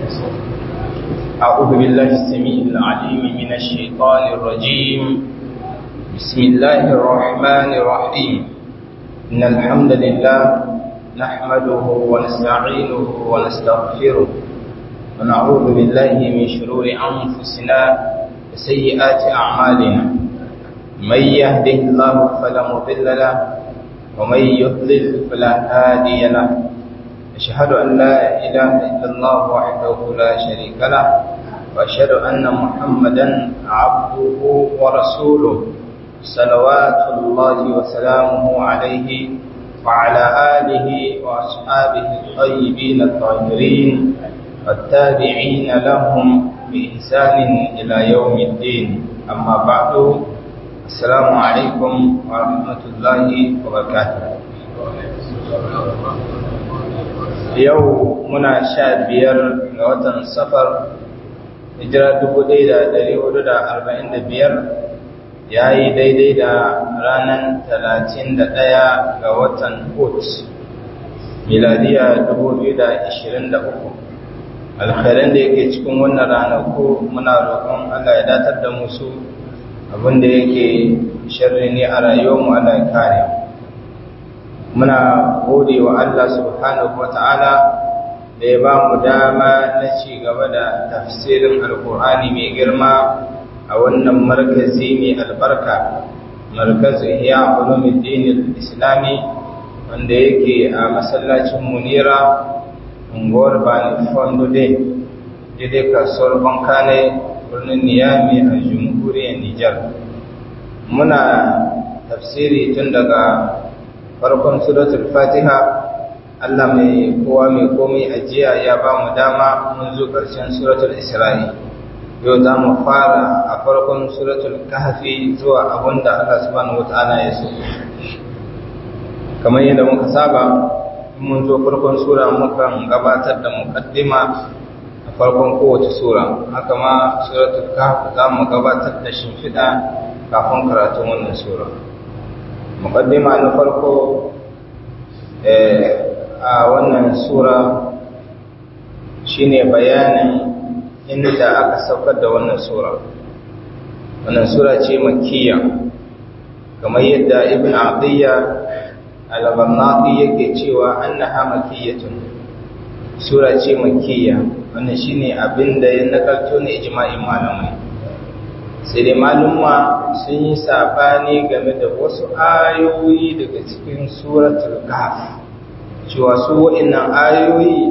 أعوذ بالله السميع العليم من الشيطان الرجيم بسم الله الرحمن الرحيم إن الحمد لله نحمده ونستعينه ونستغفره ونعوذ بالله من شرور أنفسنا وسيئات أعمالنا من يهده الله فلا مضل له ومن يضلل فلا هادي له أشهد أن لا إله إلا الله وحده لا شريك له وأشهد أن محمدا عبده ورسوله صلوات الله وسلامه عليه وعلى آله وأصحابه الطيبين الطاهرين والتابعين لهم بإحسان إلى يوم الدين أما بعد السلام عليكم ورحمة الله وبركاته yau muna sha biyar ga watan safar hijira dubu ɗaya da ɗari hudu da arba'in da biyar ya yi daidai da ranar talatin da ɗaya ga watan hut miladiya dubu biyu da ashirin da uku alkhairan da yake cikin wannan ranaku muna roƙon allah ya datar da musu abinda yake sharri ne a rayuwarmu allah ya kare muna gode wa Allah subhanahu wata'ala da ya ba mu dama na ci gaba da tafsirin alkur'ani mai girma a wannan markazi mai albarka markazin ya ulumuddin islami wanda yake a masallacin munira unguwar bani fondo day daidai kasuwar bankane birnin niyami a jamhuriyar nijar muna tafsiri tun daga farkon suratul fatiha Allah mai kowa mai komai ajiya ya ba mu dama mun zo ƙarshen suratul isra'i yau za mu fara a farkon suratul kahfi zuwa abinda Allah subhanahu wata'ala ya so kamar yadda muka saba mun zo farkon sura mukan gabatar da muqaddima a farkon kowace sura haka ma suratul kahf za mu gabatar da shimfiɗa kafin karatun wannan sura muqaddima na farko a wannan sura shine bayanin inda aka saukar da wannan sura wannan sura ce makkiya kamar yadda ibn abdiyya al-barnati yake cewa annaha makkiyatun sura ce makkiya wannan shine abinda ya nakalto ne ijma'in malamai sai dai malumma sun yi sabani game da wasu ayoyi daga cikin suratul kahf cewa su wa'annan ayoyi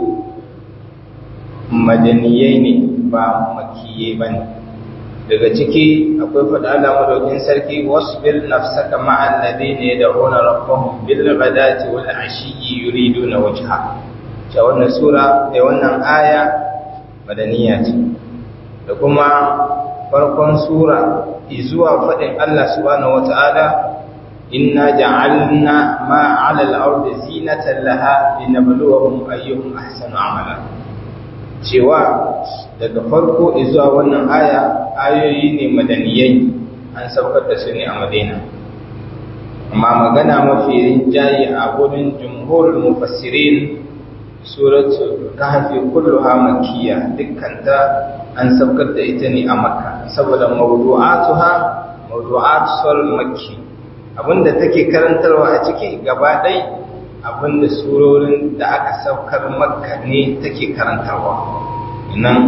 madaniyai ne ba makiyai ba ne daga ciki akwai faɗa da madaukin sarki wasbir nafsaka ma'al ladina yad'una rabbahum bil ghadati wal ashiyyi yuriduna wajha cewa wannan sura da wannan aya madaniya ce da kuma farkon sura zuwa faɗin Allah subhanahu wata'ala inna ja'alna ma 'ala al-ardi zinatan laha linabluwahum ayyuhum ahsanu amala cewa daga farko zuwa wannan aya ayoyi ne madaniyai an saukar da su ne a Madina amma magana mafi rinjaye a gurin jumhurul mufassirin suratul kahfi kulluha makkiyya dukkanta an saukar da ita ne a makka saboda mawdu'atuha mawdu'at sul makki abinda take karantarwa a ciki gaba ɗai abinda surorin da aka saukar makka ne take karantarwa nan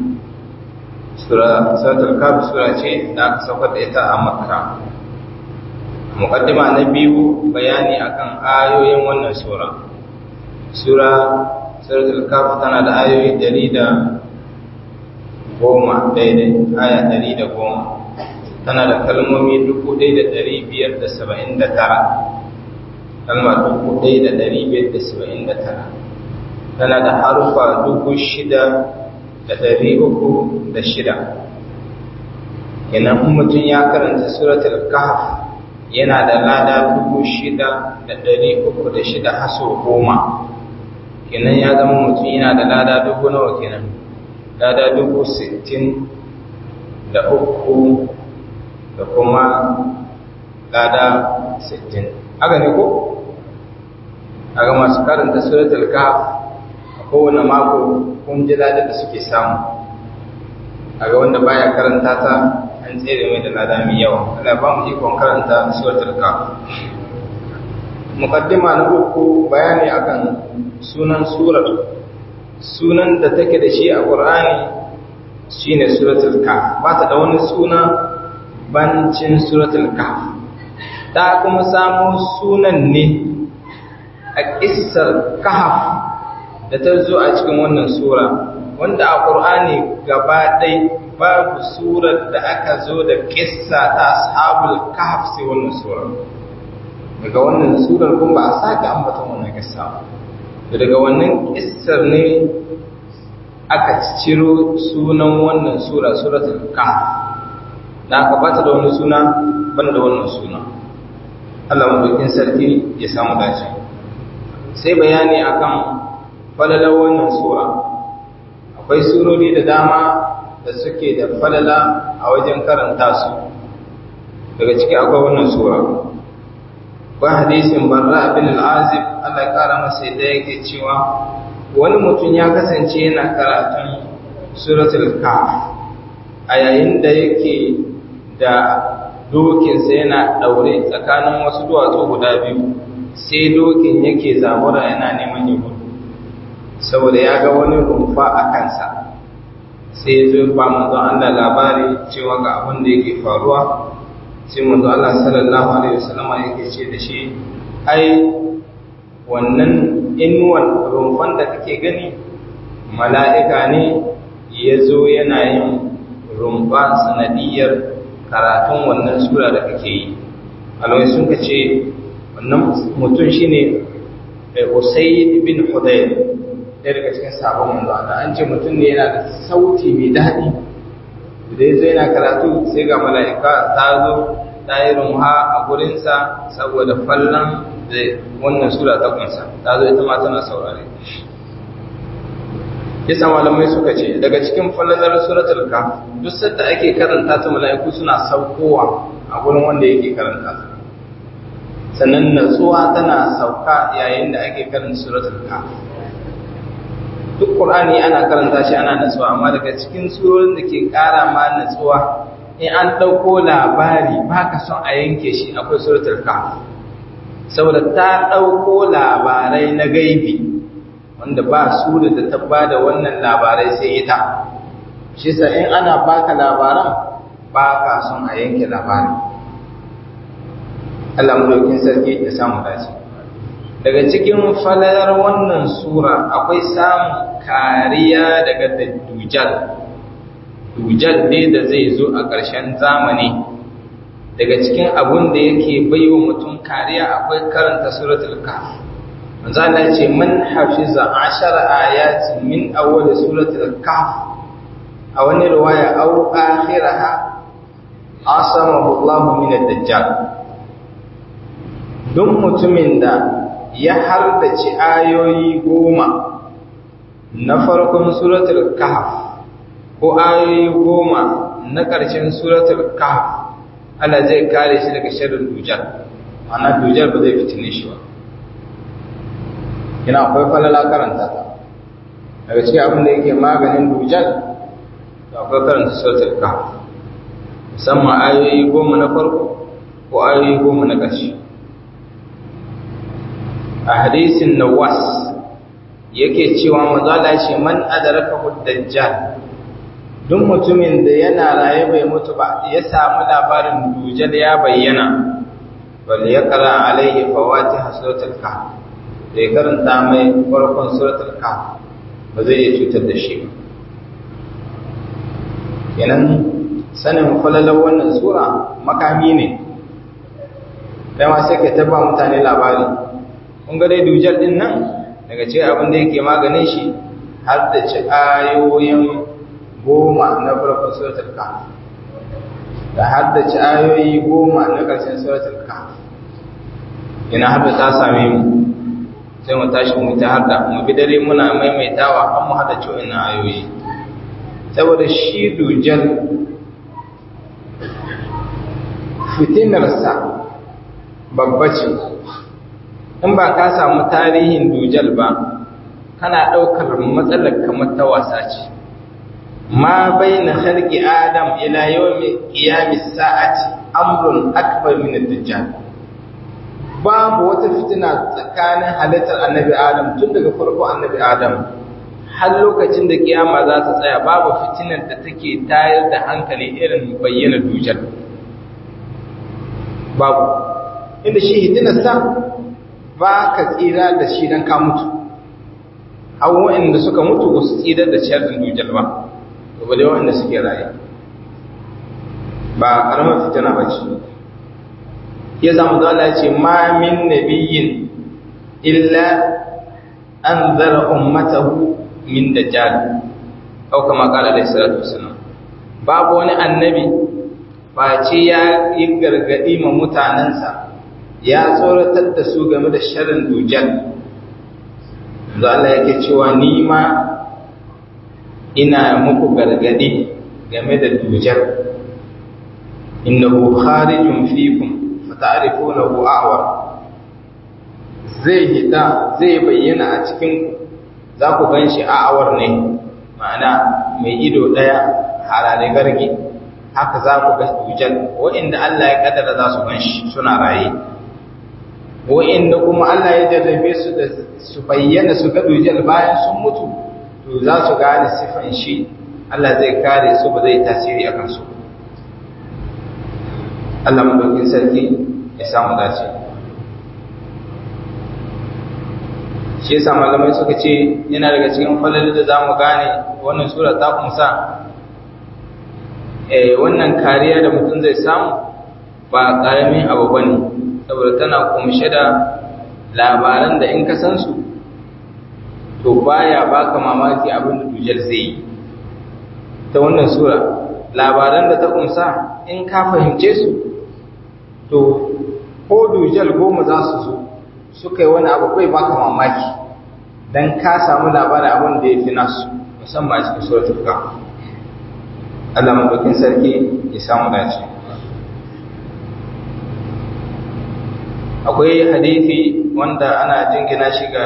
suratul kafir sura ce da aka saukar da ita a makka muqaddima na biyu bayani akan ayoyin wannan sura sura suratul kafir tana da ayoyi dari da goma daidai aya dari da goma tana da kalmomi dubu ɗaya da ɗari biyar da saba'in da tara kalma dubu ɗaya da ɗari biyar da saba'in da tara tana da harufa dubu shida da ɗari uku da shida kenan in mutum ya karanta suratul kahf yana da lada dubu shida da ɗari uku da shida haso goma kenan ya zama mutum yana da lada dubu nawa kenan lada dubu sittin da uku da kuma lada sittin haka ne ko aga masu karanta suratul kahf kowane mako kun ji ladar da suke samu a ga wanda baya karanta ta an tsere mai da lada mai yawa Allah ba mu ikon karanta suratul kaf muqaddima na uku bayani akan sunan surar sunan da take da shi a Qur'ani shine suratul kaf ba ta da wani suna bancin suratul kaf ta kuma samu sunan ne a kissar kahf da ta zo a cikin wannan sura wanda a Qur'ani gaba ɗai babu surar da aka zo da kissa ta ashabul kahf sai wannan sura daga wannan surar kuma ba a sake ambaton wannan kissa ba daga wannan kissar ne aka ciro sunan wannan sura suratul kahf da aka bata da wani suna ban da wannan suna Allah madaukin sarki ya samu dace sai bayani akan falalar wannan sura akwai surori da dama da suke da falala a wajen karanta su daga ciki akwai wannan sura akwai hadisin barra bin al-azib Allah ya kara masa da yake cewa wani mutum ya kasance yana karatun suratul kaf a yayin da yake da dokinsa yana daure tsakanin wasu duwatsu guda biyu sai dokin yake zabura yana neman ya gudu saboda ya ga wani rumfa a kansa sai ya zo ba manzo Allah labari cewa ga abin da yake faruwa sai manzo Allah sallallahu alaihi wasallam yake ce da shi ai wannan inuwan rumfan da kake gani mala'ika ne ya zo yana yin rumfa sanadiyar karatun wannan sura da kake yi alwai sun ka ce wannan mutum shine Usayd bin Hudayr ɗaya daga cikin sabon manzo Allah an ce mutum ne yana da sauti mai daɗi da ya zo yana karatu sai ga mala'ika ta zo ta yi rumha a gurinsa saboda fallon da wannan sura ta kunsa ta zo ita ma tana saurare yasa malamai suka ce daga cikin fallalar suratul kaf duk sadda ake karanta ta mala'iku suna saukowa a gurin wanda yake karanta ta sannan natsuwa tana sauka yayin da ake karanta suratul kaf duk Qur'ani ana karanta shi ana natsuwa amma daga cikin surorin da ke ƙara ma natsuwa in an ɗauko labari ba ka son a yanke shi akwai suratul kahf saboda ta ɗauko labarai na gaibi wanda ba su da ta bada wannan labarai sai ita shi sa in ana baka labaran ba ka son a yanke labarin Allah mu sarki ya samu dace daga cikin falalar wannan sura akwai samun kariya daga dujal dujal ne da zai zo a ƙarshen zamani daga cikin abun da yake baiwa mutum kariya akwai karanta suratul kahf manzo Allah ce man hafiza ashara ayatin min awwal suratul kahf a wani riwaya aw akhiraha asamahu Allah min ad-dajjal duk mutumin da ya hardace ayoyi goma na farkon suratul kahf ko ayoyi goma na ƙarshen suratul kahf Allah zai kare shi daga sharrin dujal ana dujal ba zai fitine shi ba ina akwai falala karanta ta daga cikin abin da yake maganin dujal da akwai karanta suratul kahf musamman ayoyi goma na farko ko ayoyi goma na ƙarshe a hadisin nawas yake cewa mazala shi man adraka dajjal duk mutumin da yana raye bai mutu ba ya samu labarin dujal ya bayyana bal yaqra alaihi fawatiha suratul kahf da ya karanta mai farkon suratul kahf ba zai iya cutar da shi ba kenan sanin falalar wannan sura makami ne kai ma sai ka taba mutane labari kun ga dai dujal din nan daga cikin abin da yake maganin shi har da ci ayoyin goma na farkon suratul kahf da har da ci ayoyi goma na ƙarshen suratul kahf ina har da ta same mu sai mu tashi mu ta har da mu bi dare muna maimaitawa an mu hada ciwon na ayoyi saboda shi dujal fitinarsa babba ce in ba ka samu tarihin dujal ba kana ɗaukar matsalar kamar ta wasa ce ma baina khalqi adam ila yawmi qiyamis sa'ati amrun akbar min ad-dajjal babu wata fitina tsakanin halittar annabi adam tun daga farko annabi adam har lokacin da kiyama za ta tsaya babu fitinar da take tayar da hankali irin bayyana dujal babu inda shi hitinarsa ba ka tsira da shi don ka mutu abubuwan da suka mutu ba su tsirar da sharrin dujal ba ba da yawan da suke raye ba karamar fitina ba ce ya zama zala ce ma min nabiyin illa an zara ummatahu min dajjal au kama kala da salatu wasalam babu wani annabi ba ce ya yi gargadi ma mutanensa ya tsoratar da su game da sharrin dujjal da Allah yake cewa ni ma ina muku gargadi game da dujjal innahu kharijun fikum fata'rifunahu a'war zai hita zai bayyana a cikin za ku gan shi a'awar ne ma'ana mai ido ɗaya harare gargi haka za ku ga dujal wa'inda Allah ya kaddara za su gan shi suna raye wa'inda kuma Allah ya jarrabe su da su bayyana su ga dujal bayan sun mutu to za su gane sifan shi Allah zai kare su ba zai tasiri akan su Allah madaukin sarki ya samu dace shi yasa malamai suka ce yana daga cikin falalin da zamu gane wannan sura ta kumsa eh wannan kariya da mutum zai samu ba karamin abu bane saboda tana kumshe da labaran da in ka san su to baya baka mamaki abin da dujal zai yi ta wannan sura labaran da ta kumsa in ka fahimce su to ko dujal goma za su zo suka yi wani abu kai baka mamaki dan ka samu labarin abin da ya fi nasu musamman a cikin suratul kahf Allah madaukin sarki ya samu dace akwai hadisi wanda ana jingina shi ga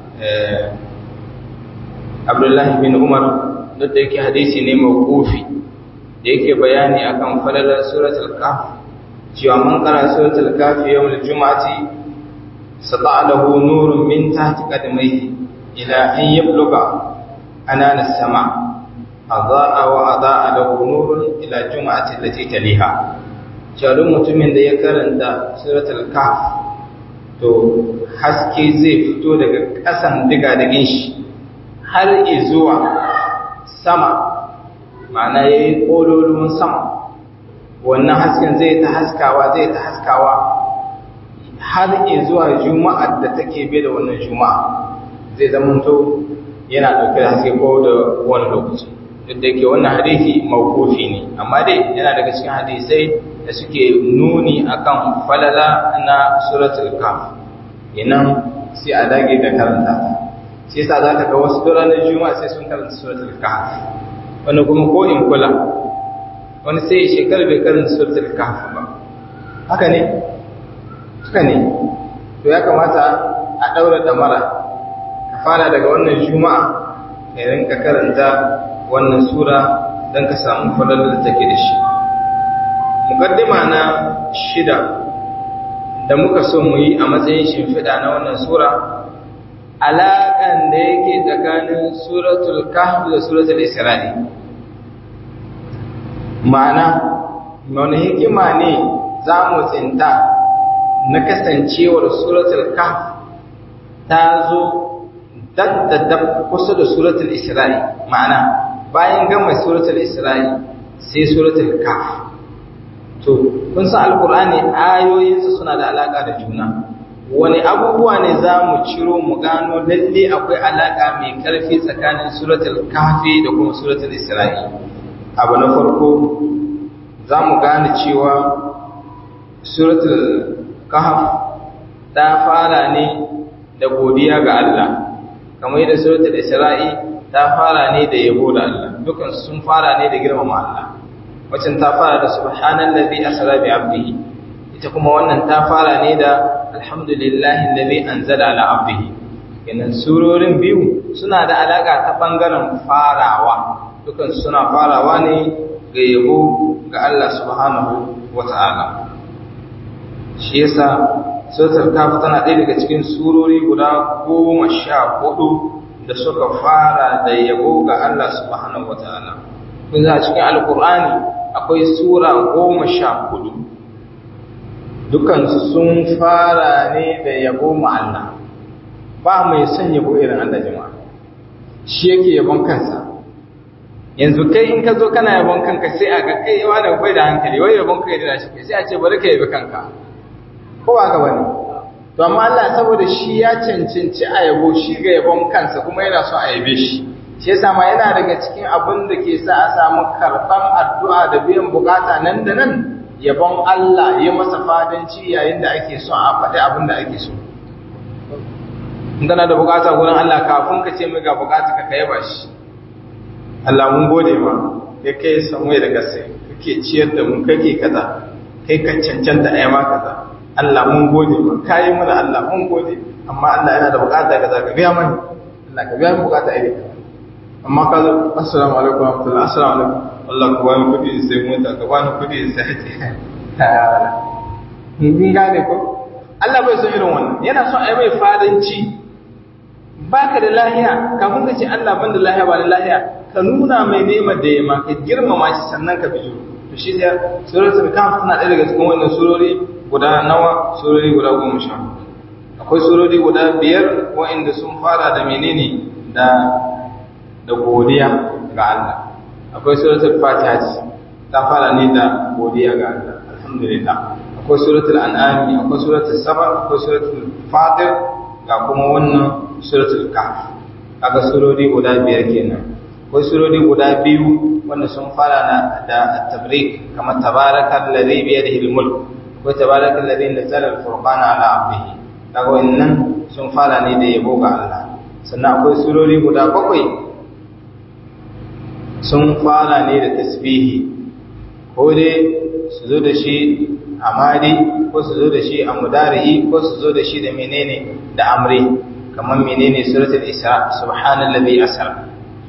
Abdullahi bin Umar duk da yake hadisi ne mawqufi da yake bayani akan falalar suratul kahf cewa man qara suratul kahf yawmul jumu'ati sata lahu nurun min tahti qadmayhi ila an yabluga anana as-sama adaa wa adaa lahu nurun ila jumu'ati allati taliha cewa mutumin da ya karanta suratul kahf to haske zai fito daga ƙasan diga-digin shi har zuwa sama ma'ana ya yi ƙololumin sama wannan hasken zai ta haskawa zai ta haskawa har zuwa juma'ar da take bai da wannan juma'a zai zamanto yana ɗauke da haske ko da wani lokaci duk da ke wannan hadisi mawkufi ne amma dai yana daga cikin hadisai da suke nuni akan falala na suratul kaf inan sai a dage da karanta ta shi yasa za ka ga wasu ranar juma'a sai sun karanta suratul kahf wani kuma ko in kula wani sai shekarar bai karanta suratul kahf ba haka ne haka ne to ya kamata a daura damara ka fara daga wannan juma'a ka rinka karanta wannan sura don ka samu falalar da take da shi mukaddima na shida da muka so mu yi a matsayin shimfiɗa na wannan sura alaƙan da yake tsakanin suratul kahf da suratul isra'i ma'ana wani hikima ne za mu tsinta na kasancewar suratul kahf ta zo daddada kusa da suratul isra'i ma'ana bayan gama suratul isra'i sai suratul kahf to kun san alkur'ani ayoyinsa suna da alaka da juna wani abubuwa ne za mu ciro mu gano lalle akwai alaka mai karfi tsakanin suratul kahfi da kuma suratul isra'i abu na farko za mu gane cewa suratul kahf ta fara ne da godiya ga Allah kamar yadda suratul isra'i ta fara ne da yabo da Allah dukan sun fara ne da girmama Allah wacin ta fara da subhanallazi asra bi abdihi ita kuma wannan ta fara ne da alhamdulillahi allazi anzala ala abdihi kenan surorin biyu suna da alaka ta bangaren farawa dukan suna farawa ne ga yabo ga Allah subhanahu wata'ala shi yasa suratul kaf tana ɗaya daga cikin surori guda goma sha hudu da suka fara da yabo ga Allah subhanahu wata'ala kun za cikin alkur'ani akwai sura goma sha hudu dukansu sun fara ne da yabo ma Allah ba mai son yabo irin Allah jama'a shi yake yabon kansa yanzu kai in ka zo kana yabon kanka sai a ga kai yawa da bai da hankali wai yabon kai da shi sai a ce bari ka yabi kanka ko ba ga bane to amma Allah saboda shi ya cancanci a yabo shi ga yabon kansa kuma yana so a yabe shi shi yasa ma yana daga cikin abin da ke sa a samu karban addu'a da biyan bukata nan da nan yabon Allah ya masa fadanci yayin da ake so a faɗi abin da ake so in kana da bukata gurin Allah kafin ka ce mai ga bukata ka kai ba shi Allah mun gode ma kai kai samai da gaske kake ciyar da mu kake kaza kai ka cancanta ai ma kaza Allah mun gode ma kai mana Allah mun gode amma Allah yana da bukata kaza ka biya mani Allah ka biya mu bukata ai amma ka zo assalamu alaikum warahmatullahi assalamu alaikum Allah ka bani kudi sai mota ka bani kudi sai mun gane ko Allah bai son irin wannan yana son ai mai fadanci baka da lahiya kafin ka ce Allah ban da lahiya ba da lahiya ka nuna mai neman da ya ma ka girmama shi sannan ka bijo to shi sai suratul kahf tana ɗaya daga cikin wannan surori guda nawa surori guda goma sha akwai surori guda biyar wa'inda sun fara da menene da da godiya ga Allah akwai suratul fatiha ta fara ne da godiya ga Allah alhamdulillah akwai suratul an'am akwai suratul saba akwai suratul fatir ga kuma wannan suratul kahf kaga surori guda biyar kenan akwai surori guda biyu wanda sun fara na da tabrik kamar tabarakal ladhi bi yadihi al-mulk akwai tabarakal ladhi nazzala al-furqana ala 'abdihi kaga wannan sun fara ne da yabo ga Allah sannan akwai surori guda bakwai sun fara ne da tasbihi ko dai su zo da shi a madi ko su zo da shi a mudari'i ko su zo da shi da menene da amri kamar menene suratul isra subhanallazi asra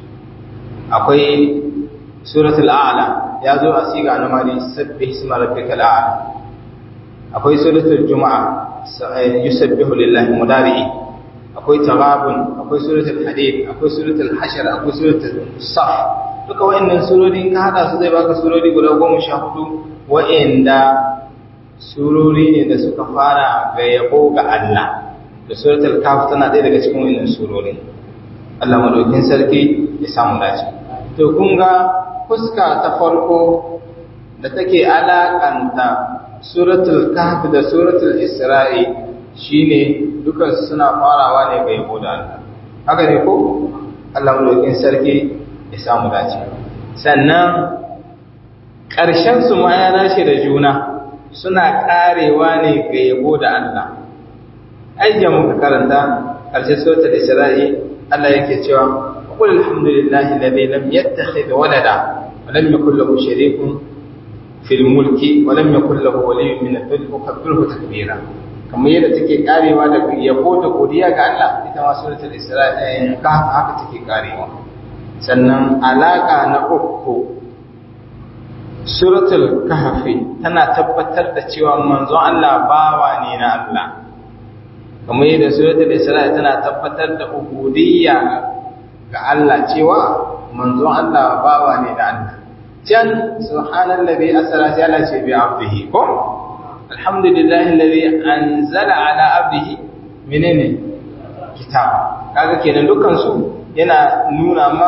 akwai suratul a'la ya zo a siga na madi sabbih isma rabbikal a'la akwai suratul juma'a yusabbihu lillahi mudari'i akwai taghabun akwai suratul hadid akwai suratul hashr akwai suratul saf duka wa'annan surori ka hada su zai baka surori guda goma sha hudu wa'anda surori ne da suka fara ga yabo ga Allah da suratul kaf tana ɗaya daga cikin wa'annan surori Allah madaukin sarki ya samu dace to kun ga fuska ta farko da take alakanta suratul kahf da suratul isra'i shine dukan suna farawa ne ga yabo da Allah haka ne ko Allah madaukin sarki ya samu dace sannan ƙarshen su ma ya dace da juna suna ƙarewa ne ga yabo da Allah ayyan muka karanta ƙarshen suratul isra'i Allah yake cewa qul alhamdulillahi alladhi lam yattakhidh walada wa lam yakul lahu sharikun fil mulki wa lam yakul lahu waliyyun min adh-dhilli wa kabbirhu takbira kamar yadda take karewa da yabo da godiya ga Allah ita ma suratul isra'i ka haka take karewa sannan alaka na uku suratul kahfi tana tabbatar da cewa manzon Allah bawa ne na Allah kamar yadda suratul isra'i tana tabbatar da ubudiyya ga Allah cewa manzon Allah bawa ne da Allah can subhanallazi asra sai Allah ce bi abdihi ko alhamdulillahi alladhi anzala ala abdihi menene kitaba kaga kenan dukkan su yana nuna ma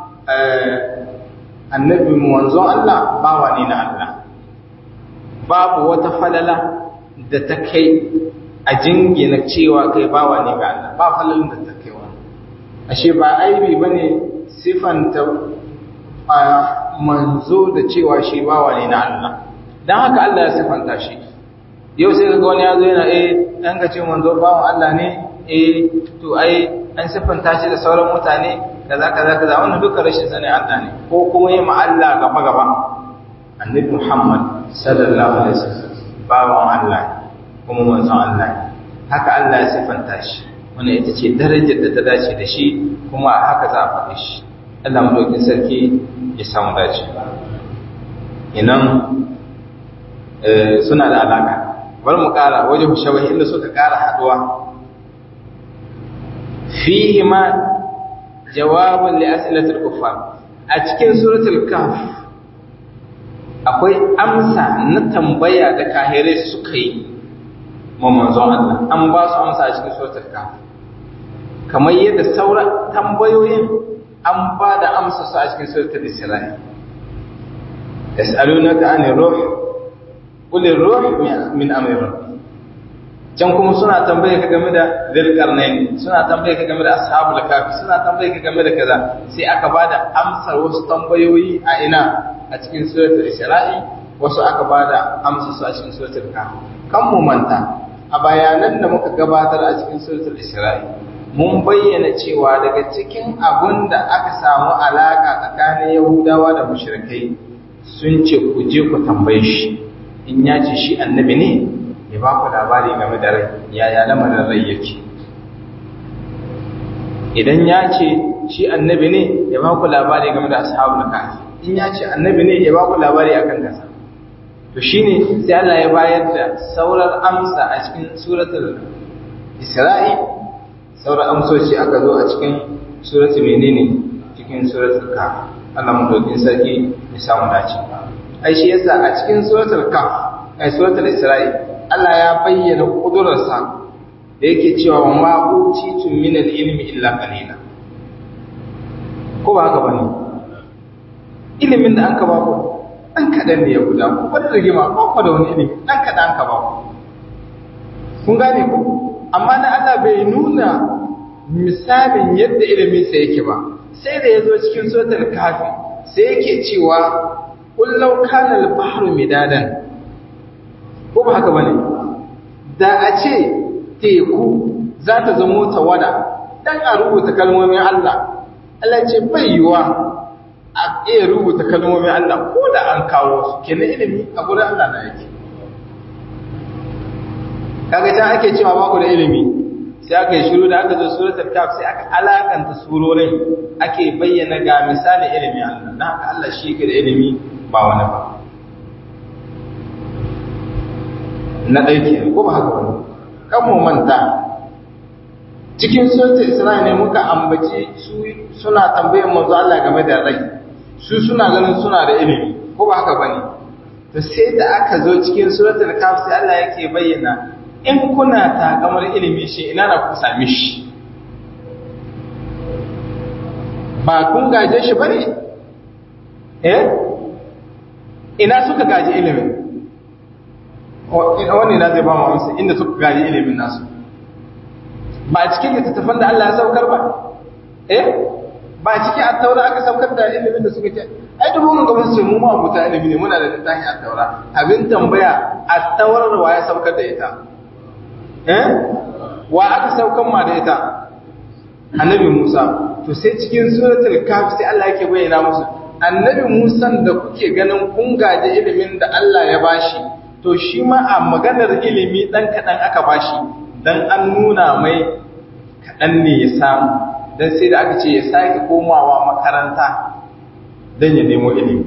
annabi manzon Allah bawa ne na Allah babu wata falala da ta kai a jingina cewa kai bawa ne ga Allah ba falalin da ta kai wani ashe ba aibi bane sifanta manzo da cewa shi bawa ne na Allah dan haka Allah ya sifanta shi yau sai kaga wani yazo yana eh dan ka ce manzo bawan Allah ne eh to ai an siffanta shi da sauran mutane kaza kaza kaza wannan duka rashin sani Allah ne ko kuma yi ma Allah gaba gaba annabi Muhammad sallallahu alaihi wasallam bawan Allah kuma manzon Allah haka Allah ya siffanta shi wannan ita ce darajar da ta dace da shi kuma a haka za a faɗi shi Allah madaukin sarki ya samu dace inan suna da alaka bar mu ƙara waje shabahi inda suka ƙara haɗuwa fihi ma jawabun li as'ilatul kuffar a cikin suratul kahf akwai amsa na tambaya da kahirai suka yi ma manzon Allah an ba su amsa a cikin suratul kahf kamar yadda sauran tambayoyin an ba da amsa su a cikin suratul isra'i yas'alunaka anir ruh qul ruh min amri rabbi can kuma suna tambaye ka game da zilkarnain suna tambaye ka game da ashabul kafi suna tambaye ka game da kaza sai aka bada amsar wasu tambayoyi a ina a cikin suratul isra'i wasu aka bada amsar su a cikin suratul kafi kan mu manta a bayanan da muka gabatar a cikin suratul isra'i mun bayyana cewa daga cikin abun da aka samu alaka tsakanin yahudawa da mushrikai sun ce ku je ku tambaye shi in ya ce shi annabi ne ya ba ku labari game da rai yaya lamarin rai yake idan ya ce shi annabi ne ya ba ku labari game da ashabul kahfi in ya ce annabi ne ya ba ku labari akan kasa to shine sai Allah ya bayar da saurar amsa a cikin suratul Isra'i saurar amsoci aka zo a cikin suratul menene cikin suratul kahf Allah mu dokin sarki ya samu dace ai shi yasa a cikin suratul kahf ai suratul Isra'i Allah ya bayyana ƙudurarsa da yake cewa wa ma'utitun min al-ilmi illa qalila ko ba haka bane ilimin da anka ba ku an kadan ne ya guda ku wani rigima ba ku da wani ilimi dan kadan anka ba ku kun gane ku amma na Allah bai nuna misalin yadda ilimin sa yake ba sai da yazo cikin suratul kafi sai yake cewa qul law kana al-bahru midadan ko ba haka bane da a ce teku za ta zamo tawada dan a rubuta kalmomin Allah Allah ce bai yiwa a iya rubuta kalmomin Allah ko da an kawo su kenan ilimi a gurin Allah na yake kaga ta ake cewa ba ku da ilimi sai aka yi shiru da aka zo suratul kaf sai aka alakanta surorin ake bayyana ga misali ilimin Allah dan haka Allah shi yake da ilimi ba wani ba na ɗauke ko ba haka wani kan mu manta cikin suratul isra'i ne muka ambaci su suna tambayar manzo Allah game da rai su suna ganin suna da ilimi ko ba haka bane to sai da aka zo cikin suratul kaf sai Allah yake bayyana in kuna takamar ilimi shi ina na ku same shi ba kun gaje shi bane eh ina suka gaji ilimin wani na zai ba mu amsa inda suka gaji ilimin nasu ba cikin littattafan da Allah ya saukar ba eh ba cikin attaura aka saukar da ilimin da suka ce ai dubu mun gaban su mu ma abuta ilimi ne muna da littafin attaura abin tambaya attaurar wa ya saukar da ita eh wa aka saukar ma da ita annabi Musa to sai cikin suratul kaf sai Allah yake bayyana musu annabi Musa da kuke ganin kun gaji ilimin da Allah ya bashi to shi ma a maganar ilimi ɗan kaɗan aka bashi don an nuna mai kaɗan ne ya samu don sai da aka ce ya sake komawa makaranta don ya nemo ilimi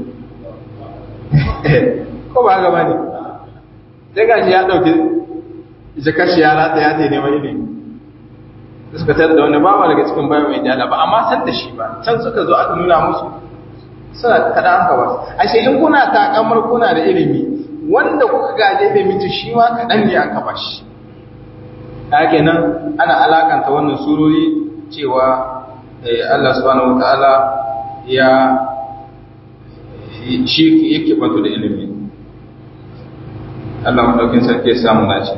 ko ba gaba ne sai gashi ya ɗauki jikar shi ya rata ya ta neman ilimi da suka tar da wani bawa daga cikin bayan mai jala ba amma san da shi ba can suka zo aka nuna musu suna kaɗan aka ba ashe in kuna takamar kuna da ilimi wanda kuka gaje da miji shi ma kaɗan ne aka bashi haka nan ana alakanta wannan surori cewa Allah subhanahu wata'ala ya shi yake bato da ilimi Allah madaukin sarki ya samu naci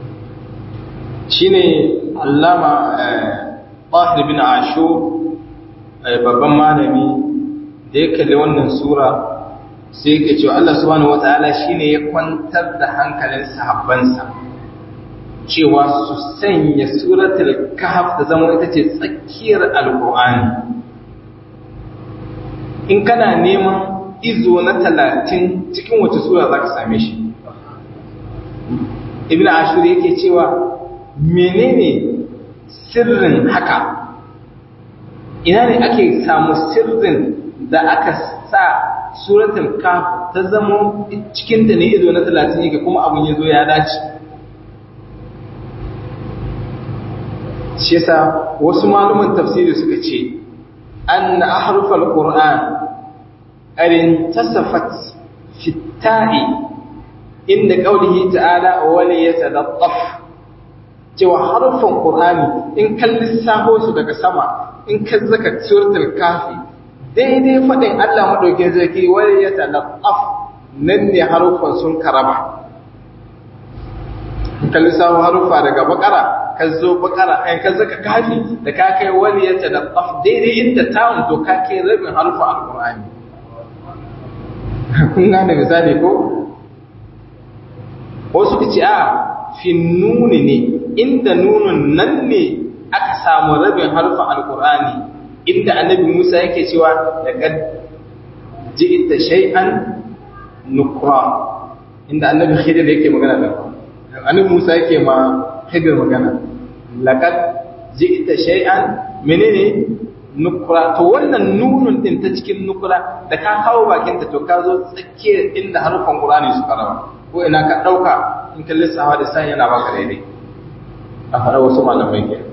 shine allama Tahir bin Ashur babban malami da ya kalli wannan sura sai yake cewa Allah subhanahu wataala shine ya kwantar da hankalin sahabbansa cewa su sanya suratul kahf da zama ita ce tsakiyar alqur'ani in kana neman izo na talatin cikin wace sura zaka same shi ibn ashur yake cewa menene sirrin haka ina ne ake samu sirrin da aka sa suratul kaf ta zama cikin ta ne izo na 30 yake kuma abun yazo ya dace shi yasa wasu maluman tafsiri suka ce anna ahrufal qur'an arin tasafat fi ta'i inda qawlihi ta'ala wa la yatadaffaf cewa harfan qur'ani in kan lissafo su daga sama in ka zaka suratul kafi daidai fadin Allah madauke zaki wa la yatadaffaf nan ne harfan sun karaba in ka lissafo harfa daga bakara ka zo bakara ai ka zaka kafi da ka kai wani ya tadaffaf daidai inda tawun to ka kai rabin harfa alqur'ani kun gane misali ko wasu kace a fi nuni ne inda nunun nan ne aka samu rabin harfa alqur'ani inda annabi Musa yake cewa laqad ji'ta shay'an nukra inda annabi Khidir yake magana da annabi Musa yake ma Khidir magana laqad ji'ta shay'an menene nukra to wannan nunun din ta cikin nukra da ka kawo bakin ta to ka zo tsakiyar inda harfan Qur'ani suka raba ko ina ka dauka in ka lissafa da sai yana baka daidai a fara wasu malamai ke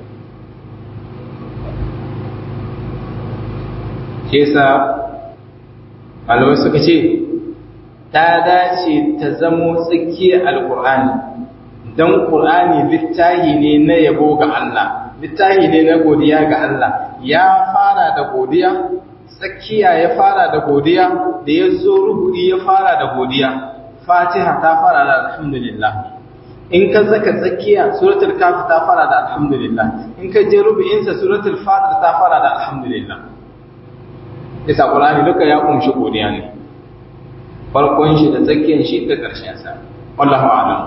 ke sa malamai suka ce ta dace ta zamo tsakiyar alkur'ani don ƙur'ani littahi ne na yabo ga Allah littahi ne na godiya ga Allah ya fara da godiya tsakiya ya fara da godiya da ya zo rubu'i ya fara da godiya fatiha ta fara da alhamdulillah in ka zaka tsakiya suratul kaf ta fara da alhamdulillah in ka je rubu'insa suratul fatir ta fara da alhamdulillah isa qur'ani duka ya kunshi godiya ne farkon shi da tsakiyar shi da ƙarshen sa wallahu a'lam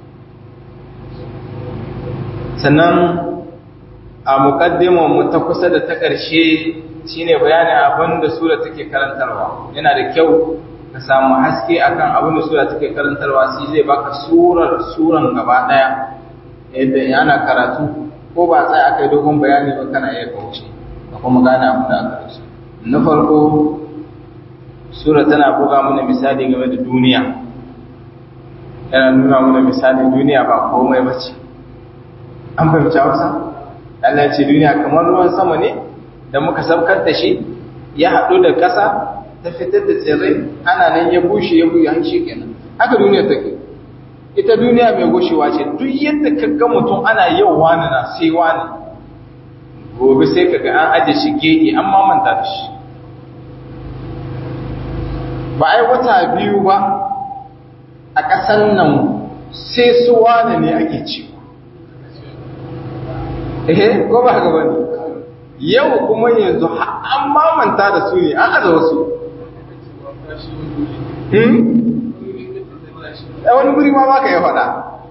sannan a muqaddimar mu ta kusa da ta ƙarshe shine bayanin abin da sura take karantarwa yana da kyau ka samu haske akan abin da sura take karantarwa sai zai baka surar suran gaba daya yadda ana karatu ko ba sai aka yi dogon bayani ba kana iya kauce ka kuma gane abin da aka rasu na farko sura tana buga mana misali game da duniya yana nuna mana misali duniya ba komai ba ce an fahimci hausa Allah ce duniya kamar ruwan sama ne da muka sabkar da shi ya haɗu da ƙasa ta fitar da tsirrai ana nan ya bushe ya buya shi kenan haka duniya take ita duniya mai gushewa ce duk yadda ka ga mutum ana yau wani na sai wani gobe sai ka ga an aje shi gehe an mamanta da shi ba ai wata biyu ba a ƙasan nan sai su wane ne ake ci eh ko ba haka bane yau kuma yanzu an mamanta da su ne an aza wasu wani guri ma ba ka yi faɗa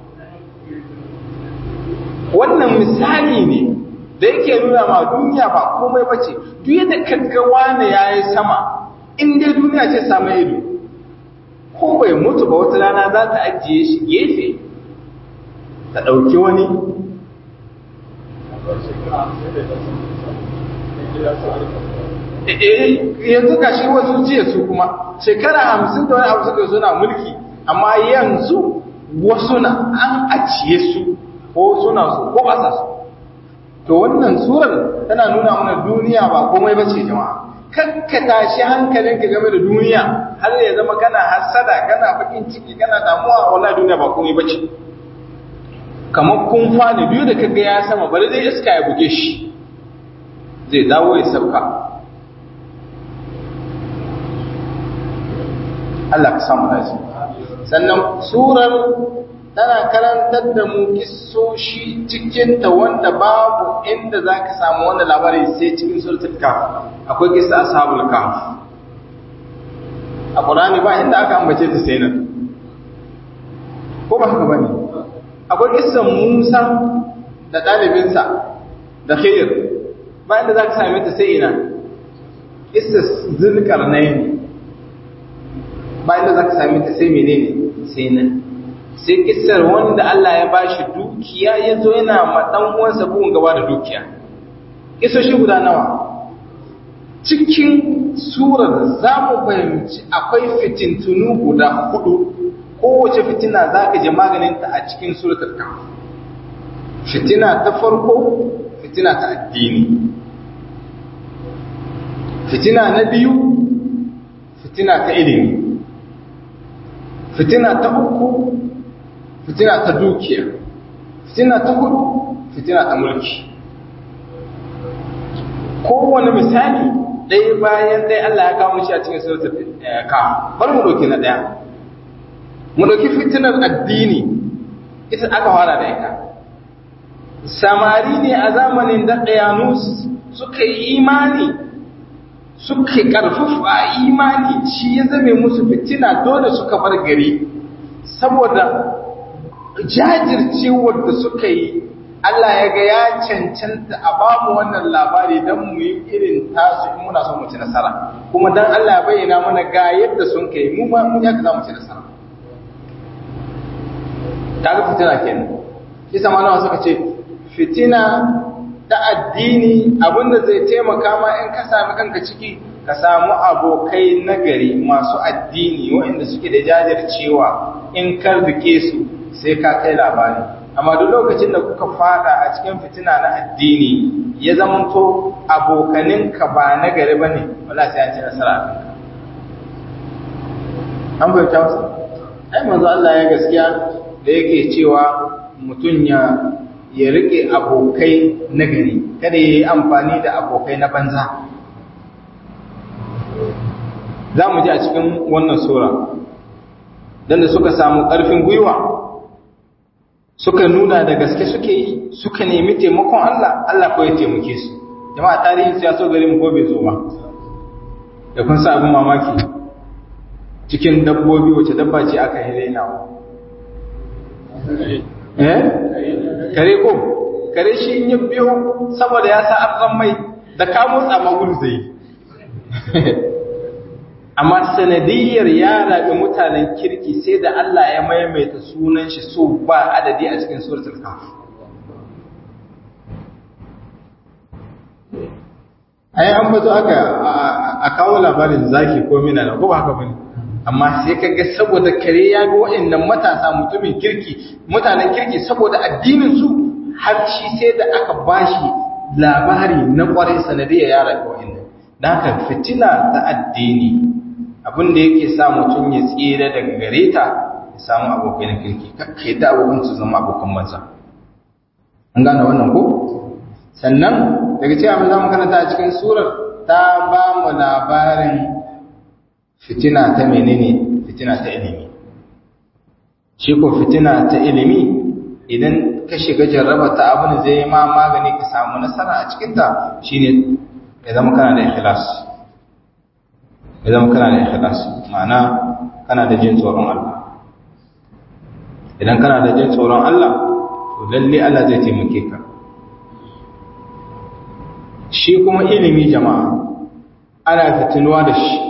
wannan misali ne da yake nuna ma duniya ba komai ba ce duk yadda kaggawa ne ya yi sama in dai duniya ce samu ido ko bai mutu ba wata rana za ta ajiye shi gefe ta ɗauki wani yanzu ga shi wasu jiya su kuma shekara hamsin da wani abu suka suna mulki amma yanzu wasu na an ajiye su ko suna su ko ba sa su to wannan surar tana nuna mana duniya ba komai bace jama'a kakka tashi hankalinka game da duniya har ya zama kana hasada kana bakin ciki kana damuwa wallahi duniya ba komai bace kamar kun fani biyu da kaga ya sama bari zai iska ya buge shi zai dawo ya sauka Allah ka samu dace sannan surar tana karantar da mu kissoshi cikin ta wanda babu inda zaka samu wannan labari sai cikin suratul kaf akwai kissa ashabul kaf a Qur'ani ba inda aka ambace ta sai nan ko ba haka bane akwai kissan Musa da ɗalibinsa da Khidir ba inda zaka same ta sai ina kissas Zulkarnain ba inda zaka same ta sai menene sai nan sai kissar wanda Allah ya bashi dukiya ya zo yana ma dan uwansa bugun gaba da dukiya kissoshi guda nawa cikin surar za mu fahimci akwai fitintunu guda hudu kowace fitina za ka ji maganinta a cikin suratul kahf fitina ta farko fitina ta addini fitina na biyu fitina ta ilimi fitina ta uku fitina ta dukiya fitina ta hudu fitina ta mulki kowane misali ɗaya bayan ɗaya Allah ya kawo shi a cikin suratul kahf bari mu ɗauki na ɗaya mu ɗauki fitinar addini ita aka fara da ita samari ne a zamanin da ɗayanus suka yi imani suka ƙarfafa a imani shi ya zame musu fitina dole suka bar gari saboda jajircewar da suka yi Allah ya ga ya cancanta a bamu wannan labari don mu yi irin tasu in muna son mu ci nasara kuma don Allah ya bayyana mana ga yadda sun kai mu ma mun yaka za mu ci nasara kaga fitina kenan shi sama nawa suka ce fitina ta addini abinda zai taimaka ma in ka sami kanka ciki ka samu abokai nagari masu addini waɗanda suke da jajircewa in ka rike su sai ka kai labari amma duk lokacin da kuka fada a cikin fitina na addini ya zamanto abokaninka ba nagari ba ne wala sai an ci nasara a kanka an bai wasu ai manzo Allah ya gaskiya da yake cewa mutum ya ya rike abokai na gari kada ya yi amfani da abokai na banza za mu ji a cikin wannan sura don da suka samu ƙarfin gwiwa suka nuna da gaske suke yi suka nemi taimakon Allah Allah ko ya taimake su jama'a tarihin su ya so gari mu ko bai zo ba da kun sa abin mamaki cikin dabbobi wace dabba ce aka yi rainawa eh kare ko kare shi in yi biyo saboda ya sa arzan mai da ka motsa magul zai amma sanadiyar ya rabi mutanen kirki sai da Allah ya maimaita sunan shi so ba adadi a cikin suratul kaf ai an bazo aka a kawo labarin zaki ko mina na ko ba haka bane amma sai kaga saboda kare ya ga waɗannan matasa mutumin kirki mutanen kirki saboda addinin su har shi sai da aka bashi labari na kwarai sanadiyar ya rabu waɗannan dan haka fitina ta addini abin da yake sa mutum ya tsira daga gare ta ya samu abokai na kirki kakka yadda abokan su zama abokan banza an gane wannan ko sannan daga cewa mu zamu karanta a cikin surar ta ba mu labarin fitina ta menene fitina ta ilimi shi ko fitina ta ilimi idan ka shiga jarraba ta abin zai ma magani ka samu nasara a cikinta shine ya zama kana da ikhlas ya zama kana da ikhlas ma'ana kana da jin tsoron Allah idan kana da jin tsoron Allah to lalle Allah zai taimake ka shi kuma ilimi jama'a ana fitinuwa da shi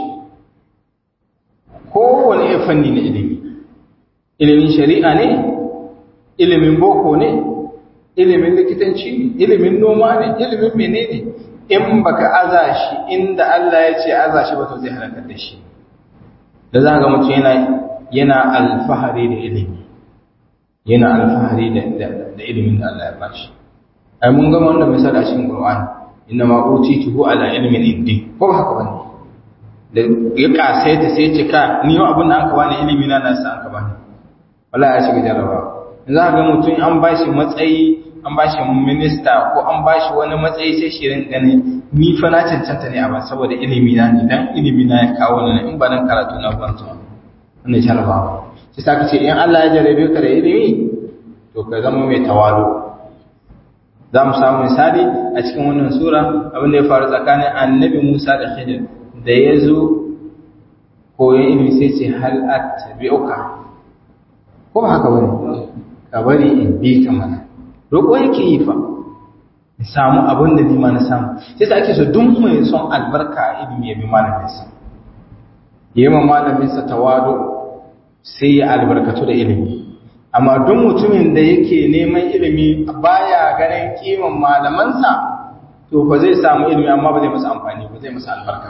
kowane fanni na ilimi ilimin shari'a ne ilimin boko ne ilimin likitanci ne ilimin noma ne ilimin menene in baka aza shi inda Allah ya ce aza shi ba to zai halakar da shi da za ga mutum yana yana alfahari da ilimi yana alfahari da da ilimin da Allah ya bashi ai mun gama wannan misali a cikin Qur'ani inna ma utituhu ala ilmin indi ko ba haka bane da ya kasaita sai ce ka ni yau abin da aka bani ilimi na nasa aka bani wallahi ya shiga jarraba za ga mutum an bashi matsayi an bashi minista ko an bashi wani matsayi sai shirin gani ni fa na cancanta ne a ba saboda ilimi na ne dan ilimi na ya kawo ni in ba nan karatu na ban zuwa wannan jarrabawa sai saka ce in Allah ya jarrabe ka da ilimi to ka zama mai tawalo za mu samu misali a cikin wannan sura abin da ya faru tsakanin annabi Musa da Khidir da ya zo koyon ilimi sai ce hal attabi'uka ko ba haka bane ka bari in bi ka mana roƙo yake yi fa in samu abin da ni ma na samu sai sa ake so duk mai son albarka a ilimi ya bi malamin sa ya ma malamin sa tawadu sai ya albarkatu da ilimi amma duk mutumin da yake neman ilimi baya ganin kiman malamansa to ba zai samu ilimi amma ba zai masa amfani ba zai masa albarka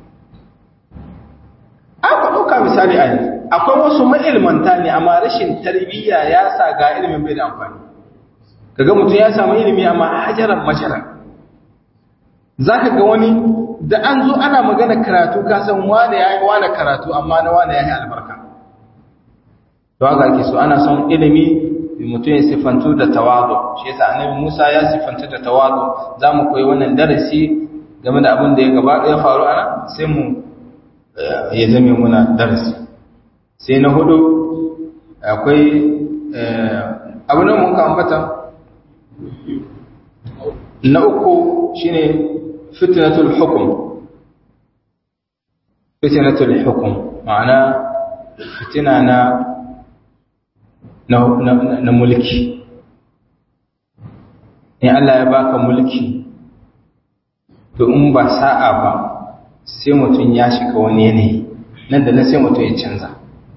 an ku ɗauka misali a yanzu akwai wasu ma'ilmanta ne amma rashin tarbiyya ya sa ga ilimin bai da amfani kaga mutum ya samu ilimi amma hajaran majaran za ka ga wani da an zo ana magana karatu ka san wane ya yi wane karatu amma na wane ya yi albarka to haka ake so ana son ilimi mutum ya siffantu da tawadu shi yasa annabi Musa ya siffantu da tawadu za mu koyi wannan darasi game da abin da ya gaba ya faru ana sai mu ya zame muna darasi sai na hudu akwai abin da mun ka ambata na uku shine fitnatul hukum fitnatul hukum ma'ana fitina na na, na, na mulki in Allah ya baka mulki to in ba sa'a ba sai mutum ya shiga wani yanayi nan da nan sai mutum ya canza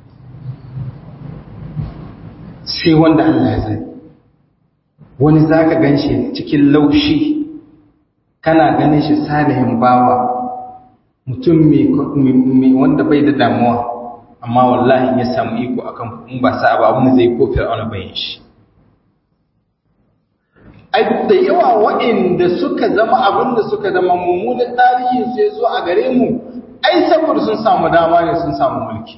sai wanda Allah ya zai wani za ka gan shi cikin laushi kana ganin shi salihin bawa mutum mai wanda bai da damuwa amma wallahi ya samu iko akan in ba sa ba abin zai ko fir'auna bayin shi ai da yawa waɗanda suka zama abin da suka zama mummunan tarihi sai zo a gare mu ai saboda sun samu dama ne sun samu mulki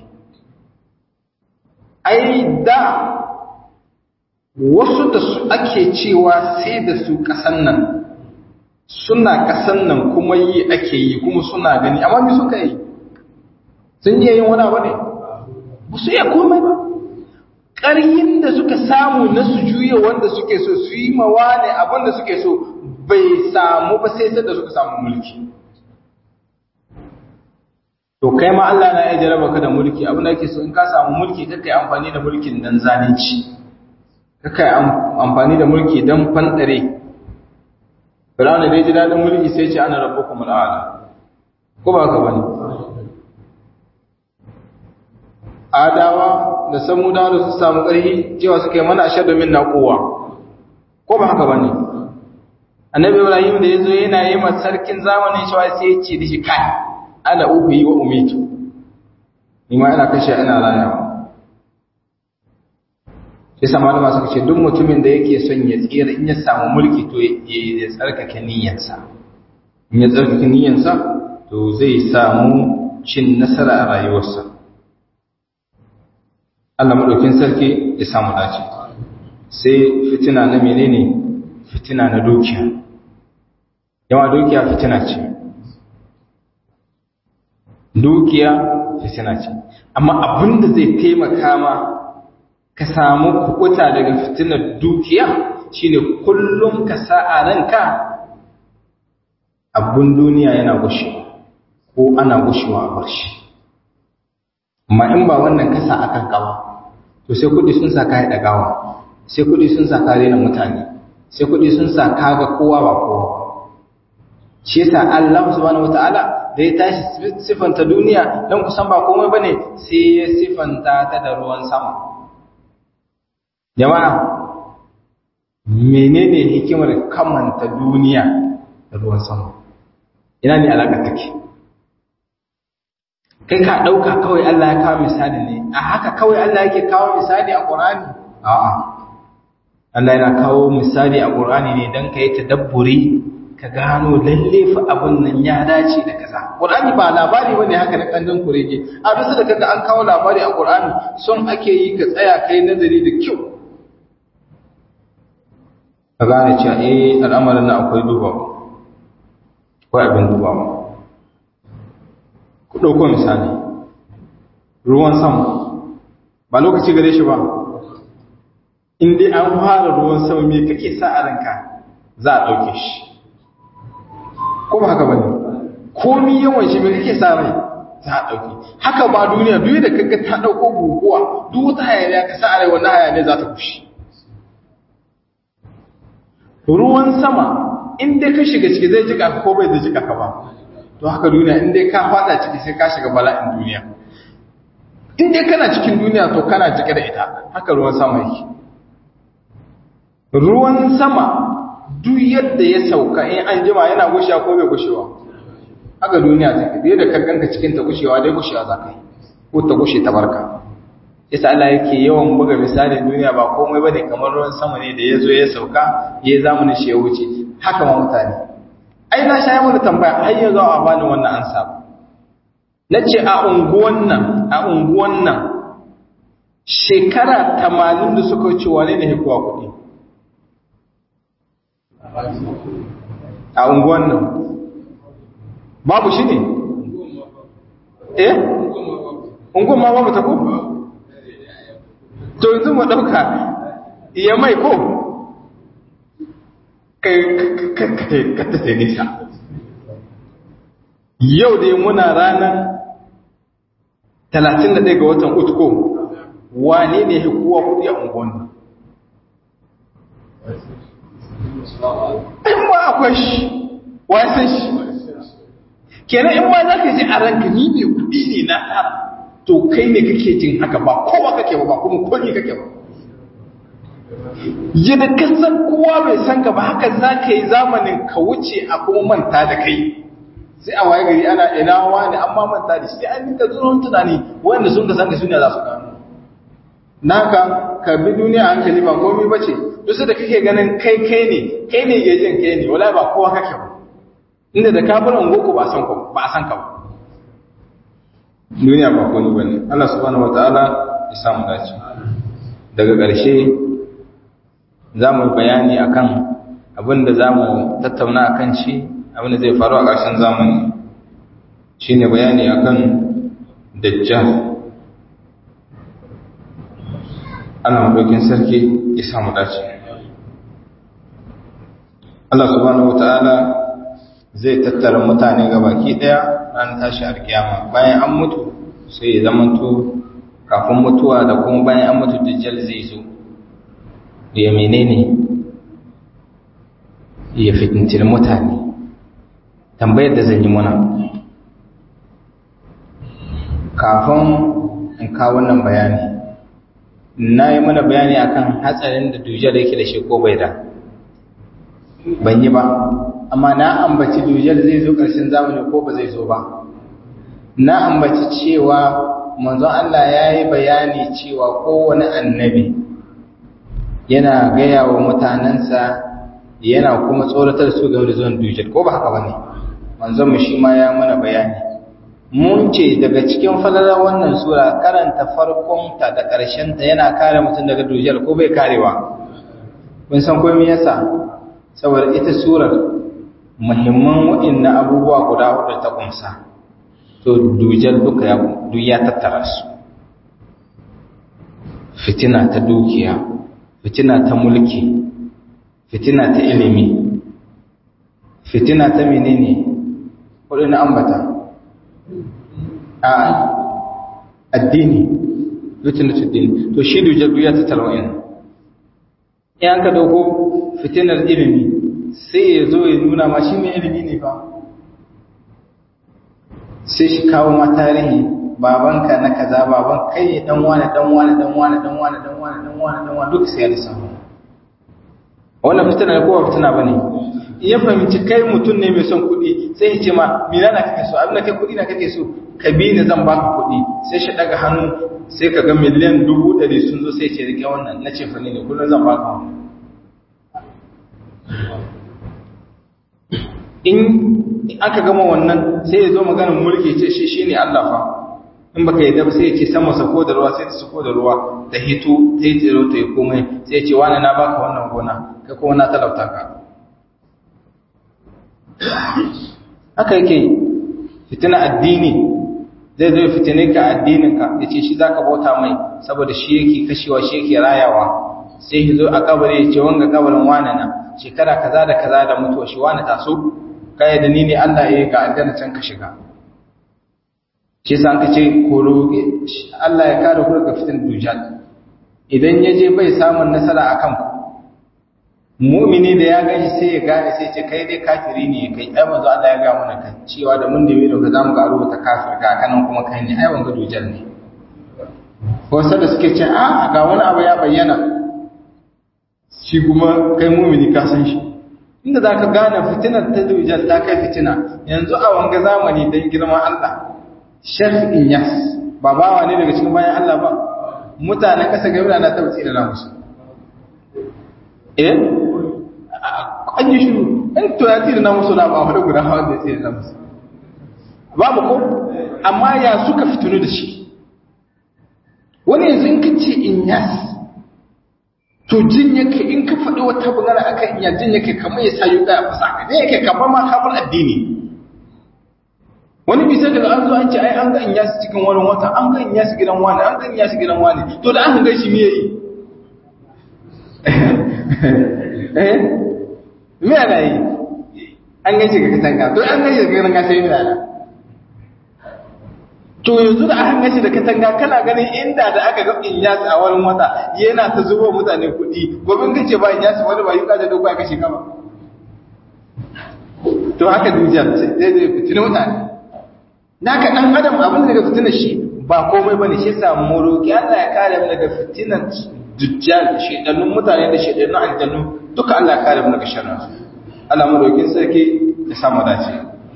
ai da wasu da su ake cewa sai da su ƙasan nan suna ƙasan nan kuma yi ake yi kuma suna gani amma mi suka yi sun iya yin wani abu ne ba su iya komai ba ƙaryin da suka samu na su juya wanda suke so su yi mawa ne abin da suke so bai samu ba sai da suka samu mulki to kai ma Allah na iya jaraba ka da mulki abin da ake so in ka samu mulki kaka yi amfani da mulkin dan zalunci kaka yi amfani da mulki dan fandare Fir'auna da ya ji daɗin mulki sai ce ana rabbukum al'ala ko ba ka bane adawa da samudawa da su samu ƙarfi cewa suka yi mana ashadu min na kowa ko ba haka bane annabi ibrahim da yazo yana yi ma sarkin zamanin shi sai ya ce dishi kai ana ubi wa umitu ni ma ina kashe ina rayawa sai sama da masu ce duk mutumin da yake son ya tsira in ya samu mulki to ya tsarkake niyyarsa in ya tsarkake niyyarsa to zai samu cin nasara a rayuwarsa Allah madaukin sarki ya samu dace sai fitina na menene fitina na dukiya yawa dukiya fitina ce dukiya fitina ce amma abinda zai taimaka ma ka samu kukuta daga fitinar dukiya shine kullum ka sa a ranka abun duniya yana gushewa ko ana gushewa a bar shi amma in ba wannan kasa akan kawa to sai kudi sun sa ka haɗa gawa sai kudi sun sa ka rena mutane sai kudi sun sa ka ga kowa ba kowa shi yasa Allah subhanahu wataala da ya tashi sifanta duniya dan kusan ba komai bane sai ya sifanta ta da ruwan sama jama'a menene hikimar kamanta duniya da ruwan sama ina ne alaka take kai ka ɗauka kawai Allah ya kawo misali ne a haka kawai Allah yake kawo misali a ƙur'ani a'a Allah yana kawo misali a ƙur'ani ne don ka yi tadabburi ka gano lalle fa abin nan ya dace da kaza ƙur'ani ba labari ba ne haka na ƙandan kurege a bisa da kaga an kawo labari a ƙur'ani son ake yi ka tsaya kai nazari da kyau ka gane cewa eh al'amarin nan akwai dubawa akwai abin dubawa ku ɗauko misali ruwan sama ba lokaci gare shi ba in dai an fara ruwan sama me kake sa a ranka za a ɗauke shi ko ba haka ba ne komi yawan shi me kake sa rai za a ɗauke haka ba duniya duk da kaga ta ɗauko guguwa duk wata hayaniya ka sa a rai wannan hayaniya za ta kushe ruwan sama in dai ka shiga ciki zai jika ka ko bai zai jika ka ba to haka duniya in dai ka fada ciki sai ka shiga bala'in duniya in dai kana cikin duniya to kana jike da ita haka ruwan sama yake ruwan sama duk yadda ya sauka in an jima yana gushewa ko bai gushewa haka duniya take da yadda kanka cikin ta gushewa dai gushewa za ka yi ko ta gushe ta barka isa Allah yake yawan buga misalin duniya ba komai bane kamar ruwan sama ne da ya zo ya sauka ya zamani shi ya wuce haka ma mutane ai na sha mana tambaya har yanzu a bani wannan ansa na ce a unguwan nan a unguwan nan shekara tamanin da suka wuce wane ne hikuwa kuɗi a unguwan nan babu shi ne eh unguwan ma babu ta ko to yanzu mu ɗauka iya mai ko kata sai nisa yau dai muna ranar 31 ga watan utko wane ne kowa kudi a unguwan in ba akwai shi wasan shi kenan in ba za ka ji a ranka ni ne kudi ne na har to kai ne kake jin haka ba kowa kake ba ba kuma kone kake ba yadda ka san kowa bai san ka ba haka za ka yi zamanin ka wuce a kuma manta da kai sai a waye gari ana ina wani amma manta da shi an nika zuwa tunani wanda sun ka san ka suna za su gano naka ka bi duniya hankali ba komai bace duk da kake ganin kai kai ne kai ne ke jin kai ne wala ba kowa kake ba inda da ka bar ungo ba san ka ba a san ka ba duniya ba komai bane Allah subhanahu wataala ya samu dace daga ƙarshe za mu bayani akan abin da za mu tattauna akan shi abin da zai faru a ƙarshen zamani shi ne bayani akan dajjal ana maɗaukin sarki ya samu dace Allah subhanahu wata'ala zai tattara mutane ga baki ɗaya ran tashi alkiyama bayan an mutu sai ya zamanto kafin mutuwa da kuma bayan an mutu dajjal zai zo ya menene ya fitintir mutane tambayar da zan yi muna kafin in kawo wannan bayani na yi mana bayani akan hatsarin da dujal yake da shi ko bai da ban yi ba amma na ambaci dujal zai zo ƙarshen zamani ko ba zai zo ba na ambaci cewa manzon Allah ya yi bayani cewa kowane annabi yana gaya wa mutanensa yana kuma tsoratar su game da zuwan dujal ko ba haka ba ne manzon mu shi ma ya mana bayani mun ce daga cikin falalar wannan sura karanta farkonta da ƙarshenta yana kare mutum daga dujal ko bai karewa kun san ko me yasa saboda ita surar muhimman waɗannan abubuwa guda hudu ta kumsa to dujal duka ya duk ya tattara su fitina ta dukiya fitina ta mulki fitina ta ilimi fitina ta menene hudu na ambata a addini fitina ta addini to shi dujal duk ya tattara wa'in in an ka dauko fitinar ilimi sai ya zo ya nuna ma shi mai ilimi ne fa sai shi kawo ma tarihi babanka na kaza baban kai ne dan wani dan wani dan wani dan wani dan wani dan wani dan wani duk sai ya lissafa wannan fitina ne ko ba fitina bane in ya fahimci kai mutum ne mai son kuɗi sai ya ce ma mina na kake so abin da kai kuɗi na kake so ka bi ni zan baka kuɗi sai shi daga hannu sai ka ga miliyan dubu ɗari sun zo sai ce rike wannan na ce fa ne kullum zan baka wannan in aka gama wannan sai ya zo maganin mulki ce shi shi ne Allah fa in baka yi ba sai ya ce sama sako da ruwa sai ta sako da ruwa ta hito ta yi tsiro ta yi komai sai ya ce wani na baka wannan gona kai kuma na talauta ka haka yake fitina addini zai zo fitine ka addinin ka ya ce shi za ka bauta mai saboda shi yake kashewa shi yake rayawa sai ya zo a kabari ya ce wanga kabarin wani na shekara kaza da kaza da mutuwa shi wani taso kai da ni ne Allah ya ga aljanna can ka shiga shi sa ka ce ko roƙe Allah ya kare ku daga fitin dujal idan ya je bai samun nasara akan ku mu'mini da ya gani sai ya gane sai ce kai dai kafiri ne kai ai manzo Allah ya ga mana kan cewa da mun da mai da zamu ga rubuta kafir ka kanan kuma kai ne ai wanga dujal ne wasu da suke ce a ga wani abu ya bayyana shi kuma kai mumini ka san shi inda za ka gane fitinar ta dujal ta kai fitina yanzu a wanga zamani don girman Allah Sheikh Inyas ba bawa ne daga cikin bayan Allah ba mutanen ƙasa gari na ta wuce da musu eh an yi shiru in to ya tsira na musu na ba wani guda hawa da tsira na musu babu ko amma ya suka fitinu da shi wani yanzu in ka ce Inyas to jin yake in ka faɗi wata bugara akan iya jin yake kamar ya sa yuka a fasa ka ne yake kamar ma kamar addini wani bisa daga an zo an ce ai an ga in yasu cikin wani wata an ga in yasu gidan wani an ga in yasu gidan wani to da an ga shi me yi eh me ana yi an ga shi ga katanga to an ga shi ga katanga sai me ana to yanzu da aka gashi da katanga kana ganin inda da aka ga Inyas a wurin wata yana ta zubo mutane kuɗi gobin kace ba Inyas wani ba yuka da dogo ya kashe kama to haka dujiya sai dai fitina mutane naka dan adam abin da daga fitina shi ba komai bane shi yasa mu roki Allah ya kare mu daga fitinan dujjal shedanun mutane da shedanun aljannu duka Allah ya kare mu daga sharrin su Allah mu roki sarki ya samu dace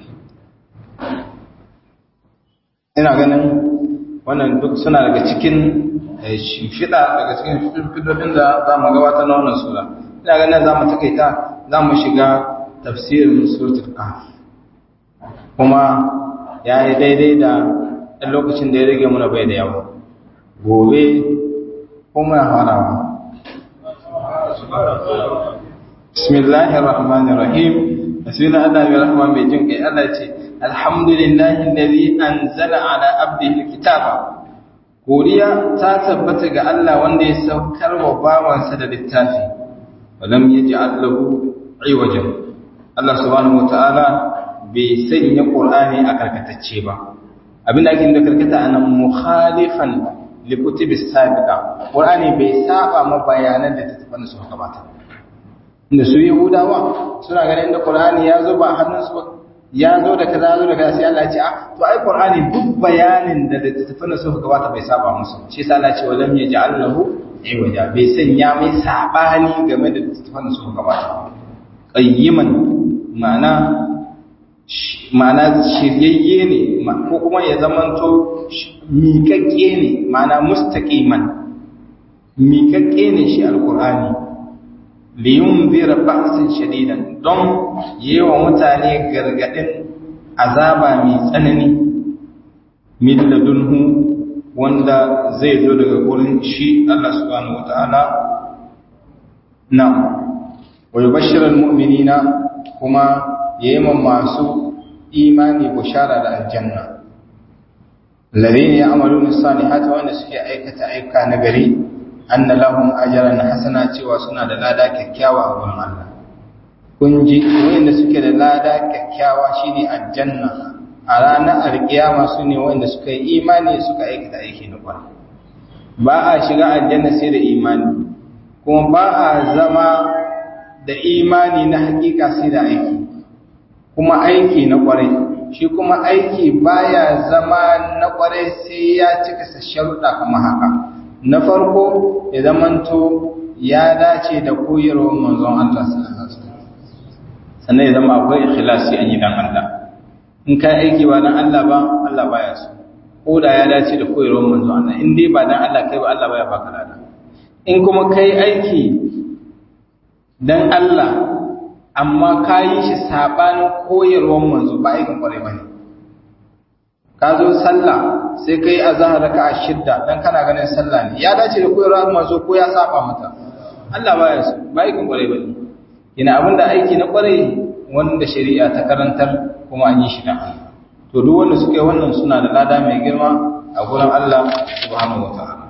ina ganin wannan duk suna daga cikin shimfiɗa daga cikin shimfiɗoɗin da za mu gabatar na wannan sura ina ganin za mu takaita za mu shiga tafsirin suratul kahf kuma ya yi daidai da ɗan lokacin da ya rage muna bai da yawa gobe kuma ya farawa bismillahir rahmanir rahim bismillahir rahmanir rahim mai jin kai Allah ce alhamdulillahi alladhi anzala ala abdihi alkitaba godiya ta tabbata ga Allah wanda ya saukar wa bawansa da littafi walam yaj'al lahu iwajan Allah subhanahu wataala bai sanya qur'ani a karkatacce ba abinda ake da karkata anan mukhalifan li kutubi sabiqa qur'ani bai saba ma bayanan da tattafan su gabata inda su yahudawa suna ganin da qur'ani ya zo ba hannunsu ba ya zo da kaza zo da kaza sai Allah ya ce ah to ai Qur'ani duk bayanin da littattafan suka gabata bai saba musu shi yasa Allah ya ce walam yaj'al lahu aywaja bai sanya mai sabani game da littattafan suka gabata qayyiman ma'ana ma'ana shiryayye ne ko kuma ya zamanto miƙaƙƙe ne ma'ana mustaqiman miƙaƙƙe ne shi alqur'ani liyunzira ba'san shadidan don yewa mutane gargadin azaba mai tsanani min ladunhu wanda zai zo daga gurin shi Allah subhanahu wataala na wa yubashshirul mu'minina kuma yayma masu imani bushara da aljanna alladhina ya'maluna as-salihati wa suke aikata aika nagari anna lahum ajran hasana cewa suna da lada kyakkyawa a gurin Allah kun ji wanda suke da lada kyakkyawa shine aljanna a ranar alkiyama su ne wanda suka yi imani suka aikata aiki na kwarai ba a shiga aljanna sai da imani kuma ba a zama da imani na hakika sai da aiki kuma aiki na kwarai shi kuma aiki baya zama na kwarai sai ya cika sharuɗa kuma haka na farko ya zamanto ya dace da koyarwar manzon Allah sallallahu alaihi wasallam sannan ya zama akwai ikhlasi an yi dan Allah in kai aiki ba dan Allah ba Allah baya so ko da ya dace da koyarwar manzon Allah in dai ba dan Allah kai ba Allah baya baka lada in kuma kai aiki dan Allah amma ka yi shi sabanin koyarwar manzo ba aikin kwarai bane ka zo sallah sai ka yi azahar raka a shidda don kana ganin sallah ne ya dace da koyarwa mazo ko ya saba mata Allah ba ya so ba aikin kwarai ba ne ina abin da aiki na kwarai wanda shari'a ta karantar kuma an yi shi da Allah to duk wanda suka yi wannan suna da lada mai girma a gurin Allah subhanahu wataala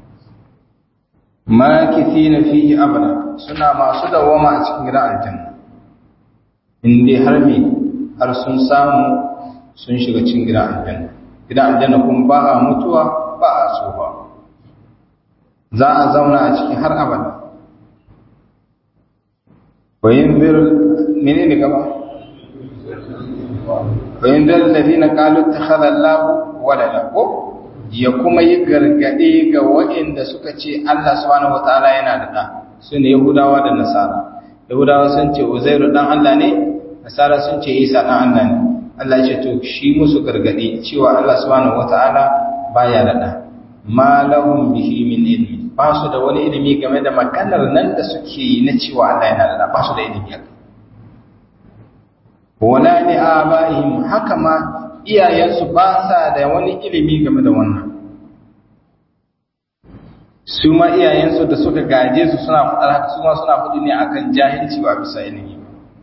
makithina fihi abada suna masu dawama a cikin gidan aljanna in dai har me har sun samu sun shiga cikin gidan aljanna gidan aljanna kuma ba a mutuwa ba a tsufa za a zauna a ciki har abada bayin bir mene ne gaba bayin bir ladina qalu takhadha Allah walada ko ya kuma yi gargaɗe ga waɗanda suka ce Allah subhanahu wataala yana da ɗa su ne Yahudawa da Nasara Yahudawa sun ce Uzairu ɗan Allah ne Nasara sun ce Isa ɗan Allah ne Allah ya ce to shi musu gargaɗe cewa Allah subhanahu wataala baya da ɗa ma lahum bihi min ilmi ba su da wani ilimi game da maganar nan da suke yi na cewa Allah yana da ɗa ba su da ilimi akai wala li abaihim haka ma iyayensu ba sa da wani ilimi game da wannan su ma iyayensu da suka gaje su suna faɗar haka su ma suna faɗi ne akan jahilci ba bisa ilimi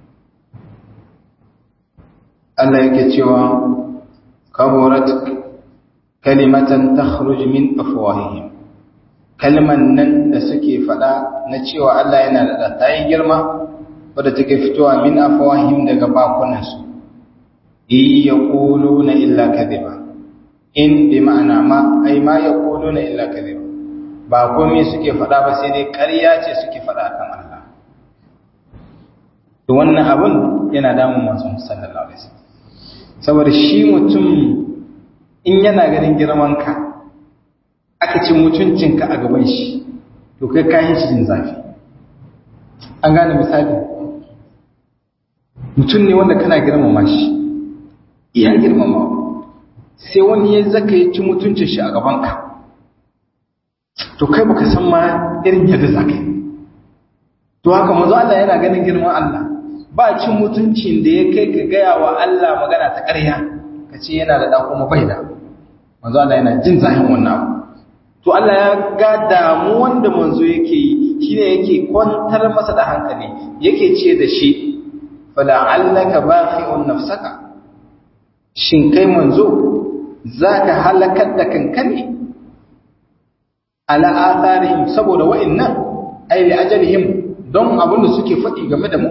Allah yake cewa kaburat kalimatan takhruj min afwahihim kalman nan da suke faɗa na cewa Allah yana da ta yi girma wadda take fitowa min afwahihim daga bakunansu iya na illa kadhiba in bi ma'ana ma ai ma yaquluna illa kadhiba ba komai suke faɗa ba sai dai ƙarya ce suke faɗa kan Allah to wannan abun yana damun masu sallallahu alaihi wasallam saboda shi mutum in yana ganin girman ka aka ci mutuncinka a gaban shi to kai kayan shi jin zafi an gane misali mutum ne wanda kana girmama shi iya girmama sai wani ya zaka yi ci mutuncin shi a gabanka to kai baka san ma irin yadda zaka yi to haka mazu Allah yana ganin girman Allah ba cin mutuncin da ya kai ka gaya wa Allah magana ta ƙarya ka ce yana da ɗan kuma bai da manzo Allah yana jin zahin wannan abu to Allah ya ga damu wanda manzo yake yi shine yake kwantar masa da hankali yake ce da shi fala'allaka baqi'un nafsaka shin kai manzo zaka halakar da kanka ne ala atharihim saboda wa'annan ay li ajalihim don abin da suke faɗi game da mu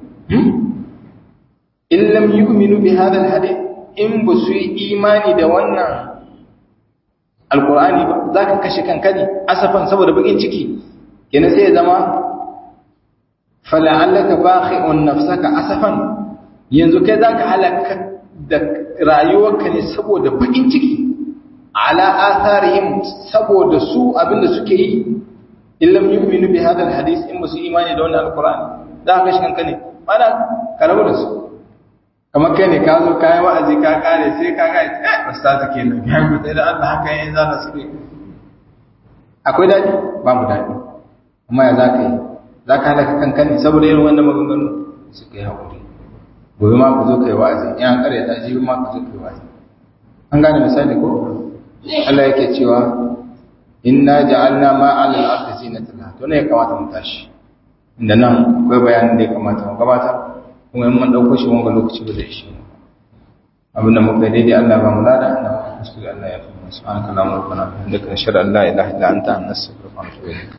in lam yu'minu bi hadha alhadith in ba su yi imani da wannan alqur'ani ba zaka kashe kanka ne asafan saboda bakin ciki kenan sai ya zama fala'allaka bakhi'un nafsaka asafan yanzu kai zaka halaka da rayuwarka ne saboda bakin ciki ala atharihim saboda su abinda suke yi illam yu'minu bi hadha alhadith in musu imani da wannan alqur'ani zaka kashe kanka ne mana karabu da su kamar kai ne ka zo kai wa'azi ka kare sai ka ga eh ustaz kenan ya ku da Allah haka yayin zana suke akwai dadi babu dadi amma ya zaka yi za ka halaka kanka ne saboda irin wannan maganganu su ka yi haƙuri gobe ma ku zo ka yi wa'azi in an ƙarya ta jibi ma ku zo ka yi wa'azi an gane misali ko Allah yake cewa inna ja'alna ma 'ala al-ardi zinatan to ne ya kamata mu tashi inda nan akwai bayanin da ya kamata mu gabata kuma in mun dauko shi wanga lokaci ba zai shi abinda muka yi daidai Allah ba mu lada Allah ba kuskure Allah ya fi mu subhanaka allahumma rabbana wa bihamdika nashhadu an la ilaha illa anta nastaghfiruka wa natubu ilayk